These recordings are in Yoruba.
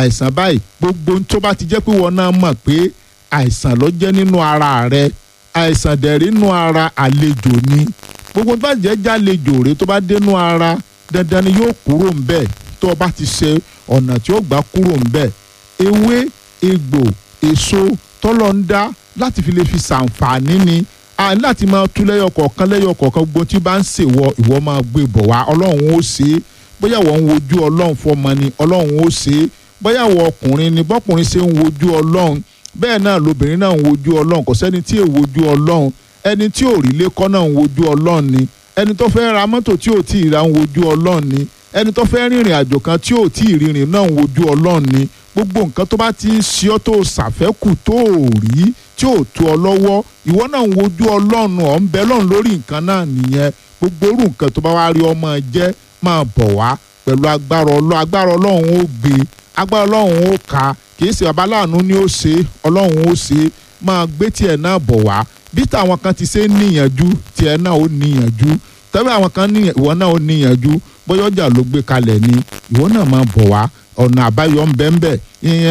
àìsàn báyìí gbogbo tó bá ti jẹ́ pé wọn náà mọ̀ pé àìsàn ló jẹ́ nínú ara rẹ àìsàn dẹ̀rí nínú ara àlejò ni gbogbo tó bá jẹ́ jálejò rẹ tó bá dénú ara dandan ni yóò kúrò ńbẹ̀ tó o bá ti ṣe ọ̀nà tí ó gbà kúrò ńbẹ̀ ewé egbò èso tọ́lọ́ ń dá láti fi lè fi ṣàǹfààní ni a ní láti máa tú lẹ́yọ kọ̀ọ̀kan lẹ́yọ kọ̀ọ̀kan gbogbo tí bá ń ṣèwọ ìwọ máa gbé bọ̀ wá ọlọ́run ó ṣe é bóyá wọ́n ń wojú ọlọ́run fọmọ ni ọlọ́run ó ṣe é bóyá wọ́n ọkùnrin ni bọ́kùnrin ṣe ń wojú ọlọ́run bẹ́ẹ̀ náà lobìnrin náà ń wojú ọlọ́run kò sẹ́ni tí ò wojú ọlọ́run ẹni tí ò rí lẹ́kọ́ náà ń wojú ọlọ́run ni ẹni tó fẹ́ ra mọ́tò tí ò tí ì ra ń wojú ọlọ́run ni ẹni tó fẹ́ rìnrìn àjò kan tí ò tí ì rìnrìn náà ń wojú ọlọ́run ni gbogbo nǹkan tó bá ti ń ṣe ọ́ tó ṣàfẹ́kù tó ò rí tí ò tó ọ lọ́wọ́ ìwọ náà ń wojú ọlọ́run ọ̀ ń bẹ lọ́run lórí nǹkan náà nìyẹn gbogbo orú nǹkan tó bá wá rí ọmọ jẹ́ máa bọ̀ wá pẹ̀lú agbára ọlọ́run agbára ọlọ́run ó gbé agbára ọlọ́run ó ka kìí ṣe babaláàánú ni ó ṣe ọlọ́run ó ṣe máa gbé tiẹ̀ náà bọ̀ wá bí táwọn kan ti ṣe ń níyànjú tiẹ̀ náà ó níyànjú tẹ́lẹ̀ àwọn kan níyàn ìwọ náà ó níyànjú bóyá ọjà ló gbé kalẹ̀ ni ìwọ náà máa bọ̀ wá ọ̀nà àbáyọ ń bẹ ń bẹ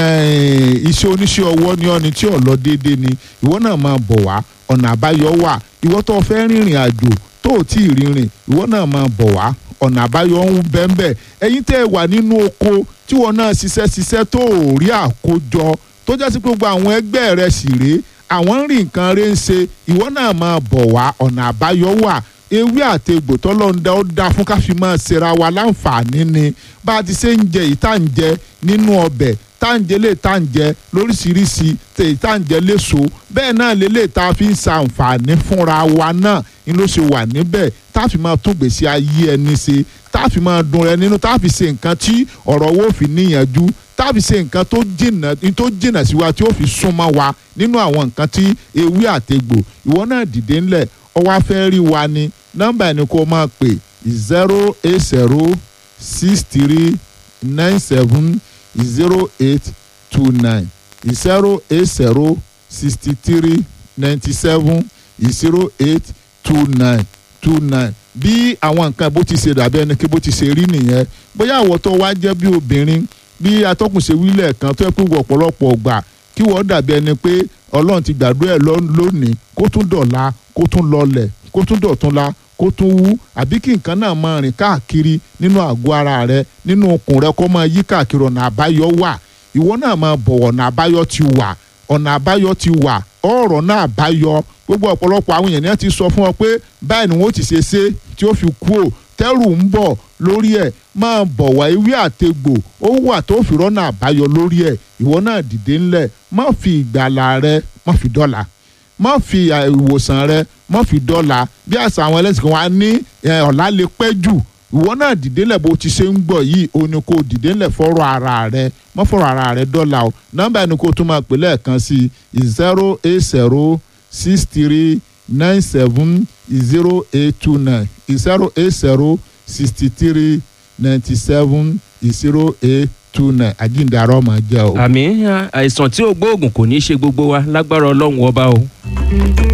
iṣẹ́ oníṣẹ́ ọwọ́ ni ọ́ni tí ò lọ déédéé ni ìwọ náà máa bọ̀ wá ọ̀nà àbáyọ wà ìwọ tó fẹ́ rìnrìn àjò tó ò tí ì rìnrìn ìwọ náà máa bọ̀ wá ọ̀nà àbáyọ ń bẹ ń bẹ ẹ̀yin tẹ́ ẹ wà nínú oko tí wọn náà ṣiṣẹ́ ṣiṣẹ́ tó ò rí àkójọ tó jẹ́ sí pé gbogbo àwọn ẹgbẹ́ rẹ sì rèé àwọn ń rí nǹkan rẹ ń ṣe ìwọ náà máa bọ̀ wá ọ̀nà àbáyọ wà ewé àtegbò tọ́lọ́ńdà ó dá fún káfí máa ṣera wa láǹfààní ni bá a ti ṣe ń jẹ ìta ń jẹ nínú ọbẹ̀ tá ń jẹ lè tá ń jẹ lóríṣiríṣi tèyí tá ń jẹ léso bẹ́ẹ̀ náà lélẹ̀ tá a fi ń ṣàǹfààní fúnra wa náà ni ló ṣe wà níbẹ̀ tá a fi máa tún gbèsè ayé ẹni ṣe tá a fi máa dùn rẹ nínú tá a fi ṣe nǹkan tí ọ̀rọ̀ wo fi níyànjú tá a fi ṣe nǹkan tó jìnà tó jìnà sí wa tí ó fi súnmọ́ wa nínú àwọn nǹkan tí ewé àtegbò ìwọ náà dìde ńlẹ̀ ọwọ́ afẹ́ rí wa ni nọ́mbà ẹni kó máa pè zero eight zero six three nine seven zero eight two nine zero eight zero sixty three ninety seven zero eight two nine two nine bí àwọn nǹkan bó ti ṣe dàbí ẹni kí bó ti ṣe rí nìyẹn bóyá àwọ̀ tó wá jẹ́ bí obìnrin bí atọ́kùn ṣe wílẹ̀ kan tó yẹ pé ọ̀pọ̀lọpọ̀ gbà kí wọ́n dàbí ẹni pé ọlọ́run ti gbàdúrà ẹ̀ lónìí kó tún dọ̀la kó tún lọlẹ̀ kó tún dọ̀tún la kó tún wú àbí kí nǹkan náà máa rìn káàkiri nínú àgọ́ ara rẹ nínú okùn rẹ kó máa yí káàkiri ọ̀nà àbáyọ wà ìwọ náà máa bọ̀ ọ̀nà àbáyọ ti wà ọ̀nà àbáyọ ti wà ọ̀rọ̀ náà àbáyọ gbogbo ọ̀pọ̀lọpọ̀ àwọn èèyàn ti sọ fún ọ pé báyìí ni wọ́n ti ṣe ṣe tí ó fi kú ò tẹ́rù ń bọ̀ lórí ẹ̀ máa bọ̀ wá ewé àtegbò ó wà tó fi rọ́nà àbáyọ lórí ẹ̀ ìwọ náà dìde ńlẹ̀ má fi ìgbàlà rẹ má fi dọ́là má fi ìwòsàn rẹ má fi dọ́là bí àṣà àwọn ẹlẹ́sìn kan wá ní ọ̀la lè pẹ́ jù ìwọ náà dìde ńlẹ̀ bó ti ṣe ń gbọ̀ yìí o ní kó dìde ńlẹ̀ fọ́rọ̀ ara rẹ má fọ́rọ̀ ara rẹ dọ́là o nọ́mbà ẹni kó tún máa pè lẹ́ẹ̀kan sí i zero eight zero six three nine seven zero eight two nine zero eight zero sixty three ninety seven zero eight two nine àjíǹde àrọ́ ọmọ jẹ́ o. àmì àìsàn tí ò gbóògùn kò ní í ṣe gbogbo wa lágbára ọlọ́run ọba o.